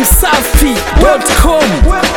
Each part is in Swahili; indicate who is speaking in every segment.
Speaker 1: dachimsafi.com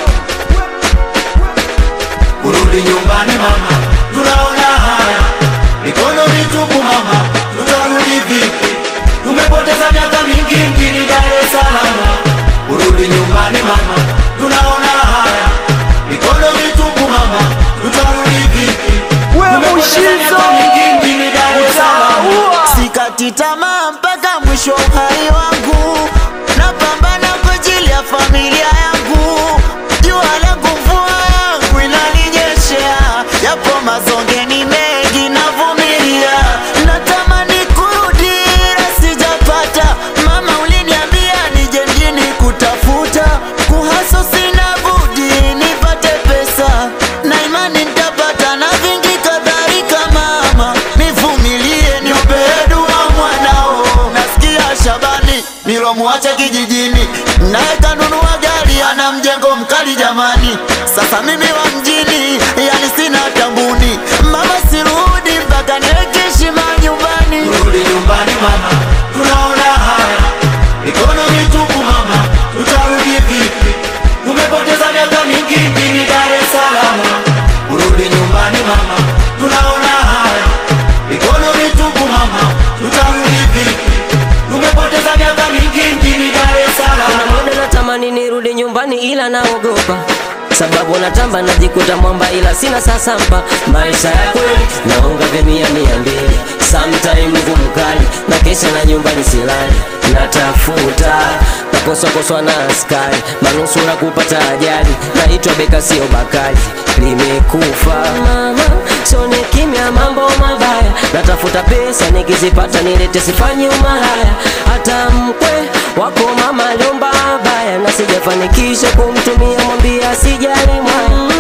Speaker 2: Kurudi nyumbani mama, tunaona haya, mikono mitupu mama, tutarudi vipi? Tumepoteza miaka mingi mjini Dar es Salaam. Kurudi nyumbani mama, tunaona haya, mikono mitupu mama, tutarudi vipi? Tumepoteza miaka mingi mjini Dar es Salaam.
Speaker 3: Sikati tamaa mpaka mwisho wa uhai wangu, napambana kwa ajili ya familia yangu. Jua langu mvua yangu inaninyeshea, yapo mazongeni mengi navumilia. Natamani kurudi ila sijapata. Mama uliniambia nije mjini kutafuta, kuhaso sina budi nipate pesa, na imani nitapata na vingi kadhalika. Mama nivumilie, niombee dua mwanao. Nasikia Shabani nilomwacha kijijini, naye kanunua gari, ana mjengo mkali jamani. Sasa mimi wa mjini, yani sina tambuni. Mama sirudi mpaka niweke heshima nyumbani.
Speaker 2: Kurudi nyumbani mama, tunaona haya, mikono mitupu mama, tutarudi vipi? Tumepoteza miaka mingi mjini Dar es Salaam. Kurudi nyumbani mama, tunaona haya, mikono mitupu mama, tutarudi vipi? Tumepoteza miaka mingi mjini Dar es Salaam.
Speaker 4: muda natamani nirudi nyumbani ila naogopa sababu natamba najikuta mwamba ila sina sasampa maisha ya kweli naonga vya mia mia mbili sometime ngumu kali na kesha na nyumbani silali natafuta nakoswakoswa na askari manusura kupata ajali naitwa beka sio bakali limekufa mama sone kimya mambo mabaya natafuta pesa nikizipata nilete sifanyi umalaya hata mkwe wako mama aliomba baya na sijafanikisha kumtumia mwambia sijali mwaya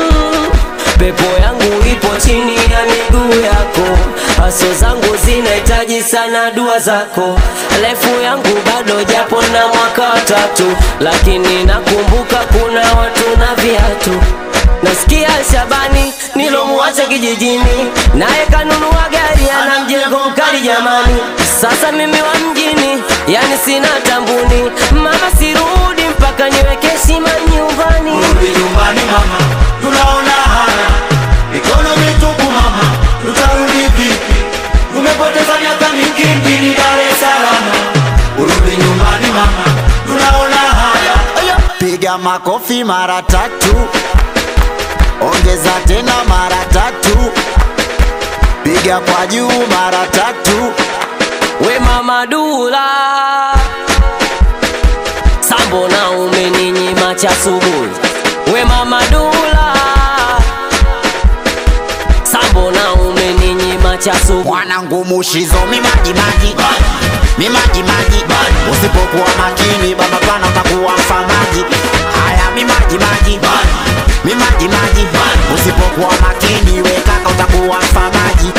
Speaker 4: pepo yangu ipo chini ya miguu yako haso zangu zinahitaji sana dua zako refu yangu bado japo na mwaka watatu lakini nakumbuka kuna watu na viatu nasikia shabani nilomwacha kijijini naye kanunua gari ana mjengo mkali jamani sasa mimi wa mjini yani sina tambuni mama sirudi mpaka niweke heshima nyumbani
Speaker 2: Kurudi nyumbani mama, tunaona haya, mikono mitupu mama, tutarudi vipi? Tumepoteza miaka mingi mjini Dar es Salaam. Kurudi nyumbani mama, tunaona haya.
Speaker 3: Piga makofi mara tatu, ongeza tena mara tatu, piga kwa juu mara tatu.
Speaker 4: we mama dula sambo na umeninyima cha asubuhi we mama dula sambo na umeninyima cha asubuhi
Speaker 3: Mwanangu mushizo mimajimaji mimajimaji, usipokuwa makini baba pana utakuwa mfamaji. Haya mimajimaji mimajimaji, usipokuwa makini we kaka utakuwa mfamaji.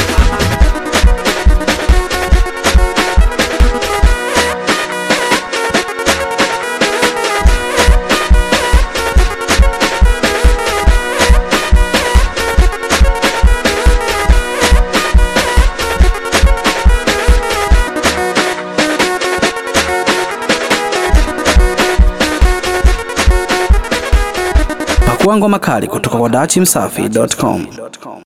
Speaker 1: Pakua ngoma kali kutoka kwa dachimsafi.com.